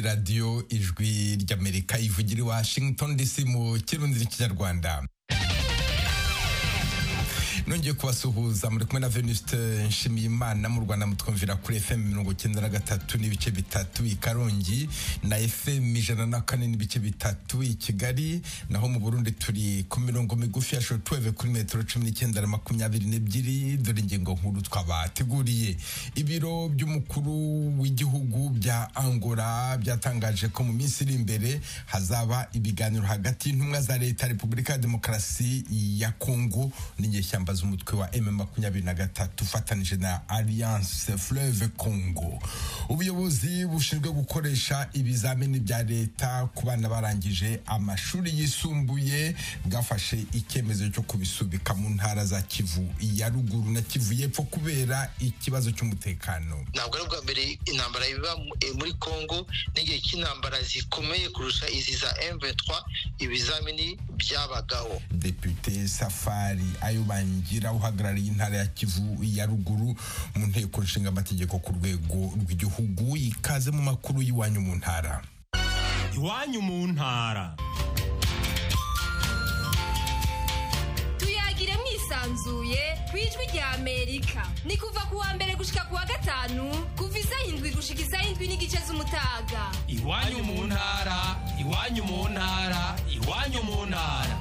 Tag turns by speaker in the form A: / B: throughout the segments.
A: radiyo ijwi ry'amerika ivugira i washington dc mu kirundi n'ikinyarwanda nongeye kubasuhuza muri kumwe na venusite nshimiyimana mu rwanda mutwumvira kuri fm mirongo icyenda na gatatu n'ibice bitatu i karongi na fm ijana na kane n'ibice bitatu i kigali naho mu burundi turi ku mirongo migufi ya shotuweve kuri metero cumi n'icyenda na makumyabiri n'ebyiri dore ingingo nkuru twabateguriye ibiro by'umukuru w'igihugu bya angola byatangaje ko mu minsi iri imbere hazaba ibiganiro hagati y'intumwa za leta repubulika ya demokarasi ya kongo n'inyeshyamba z'umutwe wa M makumyabiri na gatatu ufatanije na Alliance Fleuve Congo. Ubuyobozi bushinzwe gukoresha ibizamini bya leta ku bana barangije amashuri yisumbuye bwafashe icyemezo cyo kubisubika mu ntara za Kivu ya ruguru na Kivu y'epfo kubera ikibazo cy'umutekano.
B: ntabwo ari ubwa mbere intambara iba mu- eh, muri congo n'igihe cy'intambara zikomeye kurusha izi za m23 ibizamini byabagaho
A: Depute Safari Ayubangira uhagarariye intara ya Kivu ya ruguru mu nteko nshinga amategeko ku rwego rw'igihugu ikaze mu makuru y'iwanyu mu ntara.
C: iwanyu mu ntara
D: tuyagire mwisanzuye ku ijwi rya amerika ni kuva ku wa mbere gushika ku wa gatanu kuva isaha indwi gushika isaha indwi n'igice z'umutaga
C: iwanyu mu ntara iwanyu mu ntara iwanyu mu ntara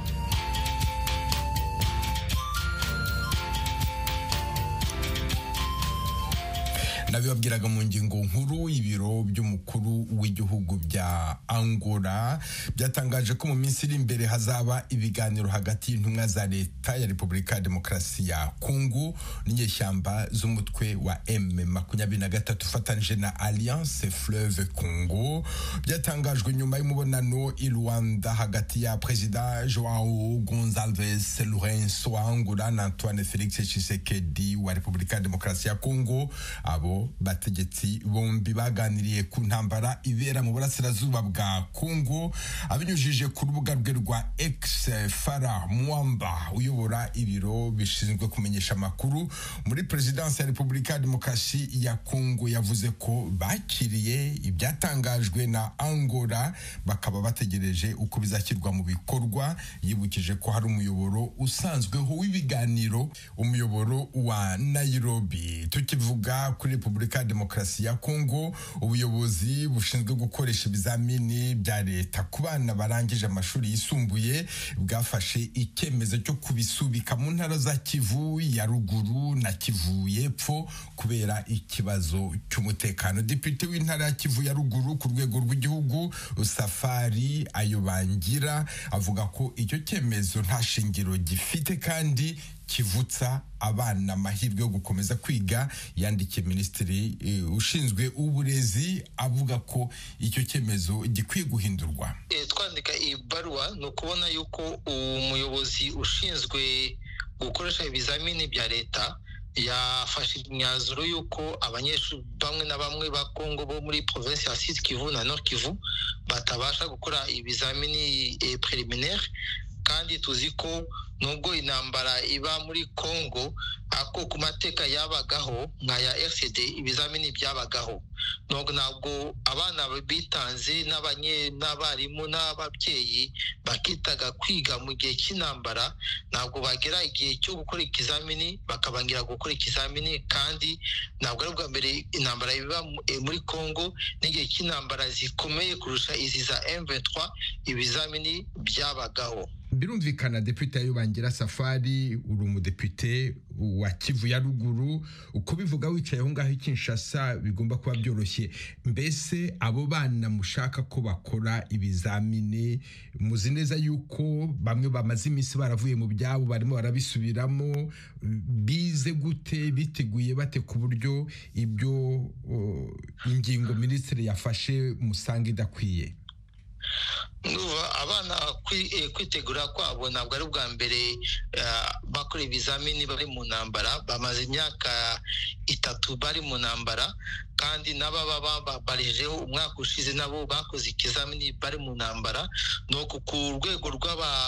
A: nabibabwiraga mu ngingo nkuru ibiro by'umukuru w'igihugu bya angola byatangaje ko mu minsi iri imbere hazaba ibiganiro hagati y'intumwa za leta ya repubulika ya demokarasi ya kongo n'inyeshyamba z'umutwe wa m makumyabiri na gatatu ufatanije na alliance fleuve congo byatangajwe nyuma y'umubonano i rwanda hagati ya perezida joao gonzalves lourenso wa angola na antoine felix tshisekedi wa repubulika ya demokarasi ya kongo abo bategetsi bombi baganiriye ku ntambara ibera mu burasirazuba bwa kongo abinyujije ku rubuga rwe rwa x fara mwamba uyobora ibiro bishinzwe kumenyesha amakuru muri perezidansi ya repubulika ya demokarasi ya kongo yavuze ko bakiriye ibyatangajwe na angola bakaba bategereje uko bizashyirwa mu bikorwa yibukije ko hari umuyoboro usanzweho w'ibiganiro umuyoboro wa nairobi tukivuga kuri repubulika ya demokarasi ya kongo ubuyobozi bushinzwe gukoresha ibizamini bya leta ku bana barangije amashuri yisumbuye bwafashe icyemezo cyo kubisubika mu ntara za kivu ya ruguru na kivu y'epfo kubera ikibazo cy'umutekano depite w'intara ya kivu ya ruguru ku rwego rw'igihugu safari ayobangira avuga ko icyo cyemezo nta shingiro gifite kandi kivutsa abana amahirwe yo gukomeza kwiga yandikiye minisitiri eh, ushinzwe uburezi avuga ko icyo cyemezo gikwiye guhindurwa
B: Eh, twandika iyi baruwa ni ukubona yuko umuyobozi ushinzwe gukoresha ibizamini bya leta yafashe imyanzuro y'uko abanyeshuri bamwe na bamwe ba kongo bo muri provinsi ya sud kivu na nord kivu batabasha gukora ibizamini eh, preliminaire kandi tuzi ko nubwo intambara iba muri kongo ako ku mateka yabagaho nka ya rcd ibizamini byabagaho ntabwo ntabwo abana bitanze n'abanye- n'abarimu n'ababyeyi bakitaga kwiga mu gihe cy'intambara ntabwo bagera igihe cyo gukora ikizamini bakabangira gukora ikizamini kandi ntabwo ari ubwa mbere intambara iba mu- eh, muri congo n'igihe cy'intambara zikomeye kurusha izi za m23 ibizamini byabagaho
A: birumvikana depute ayobangira safari uri umudepite wa kivu ya ruguru kubivuga wicaye aho ngaho i kinshasa bigomba kuba byoroshye mbese abo bana mushaka ko bakora ibizamini muzi neza yuko bamwe bamaze iminsi baravuye mu byabo barimo barabisubiramo bize gute biteguye bate ku buryo ibyo uh, ingingo minisitiri yafashe musanga idakwiye
B: Ndumva abana kwi- eh, kwitegura kwabo ntabwo ari ubwa mbere eh, bakora ibizamini bari mu ntambara bamaze imyaka itatu bari mu ntambara kandi n'ababa babarijeho umwaka ushize nabo bakoze ikizamini bari mu ntambara ni uku ku rwego rw'aba